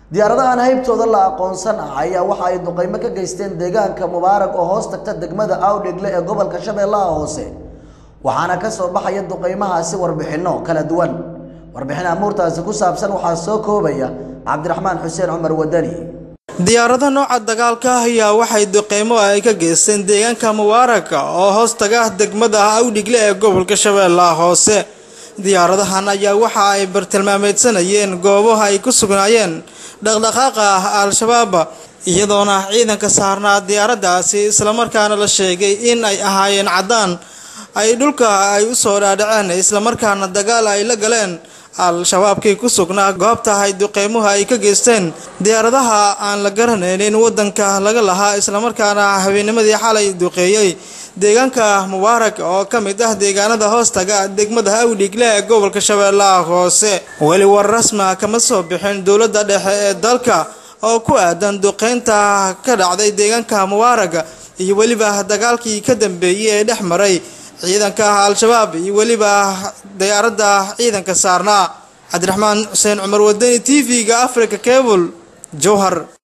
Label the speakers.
Speaker 1: diyaarada aan haybtooda la aqoonsan ah ayaa waxa ay duqeymo ka geysteen deegaanka mubaarag oo hoos tagta degmada awdhegle ee gobolka shabeellaha hoose waxaana ka soo baxaya duqeymahaasi warbixinno kala duwan warbixin amuurtaasi ku saabsan waxaa soo koobaya cabdiraxmaan xuseen cumar wadani
Speaker 2: diyaarada nooca dagaalka ah ayaa waxay duqeymo ay ka geysteen deegaanka mubaaraka oo hoos taga degmada awdhigle ee gobolka shabeellaha hoose diyaaradahan ayaa waxa ay bartilmaameedsanayeen goobaha ay ku sugnaayeen dhaqdhaqaaqa ah al-shabaab iyadoona ciidanka saarnaa diyaaradaasi islamarkaana la sheegay in ay ahaayeen caddaan ay dhulka ay u soo dhaadhaceen islamarkaana dagaal ay la galeen al-shabaabkii ku sugnaa goobta ay duqeymuhu ay ka geysteen diyaaradaha aan la garanaynin waddanka laga lahaa islamarkaana habeennimadii xalay duqeeyey deegaanka mubaarak oo ka mid ah deegaanada hoostaga degmada awdhigle ee gobolka shabeellaha hoose weli war rasma kama soo bixin dowladda dhexe ee dalka oo ku aadan duqeynta ka dhacday deegaanka mubaarak iyo weliba dagaalkii ka dambeeyey ee dhex maray ciidanka al-shabaab iyo weliba diyaaradda ciidanka saarnaa cabdiraxmaan xuseen cumar wadani t v-ga africa cable jowhar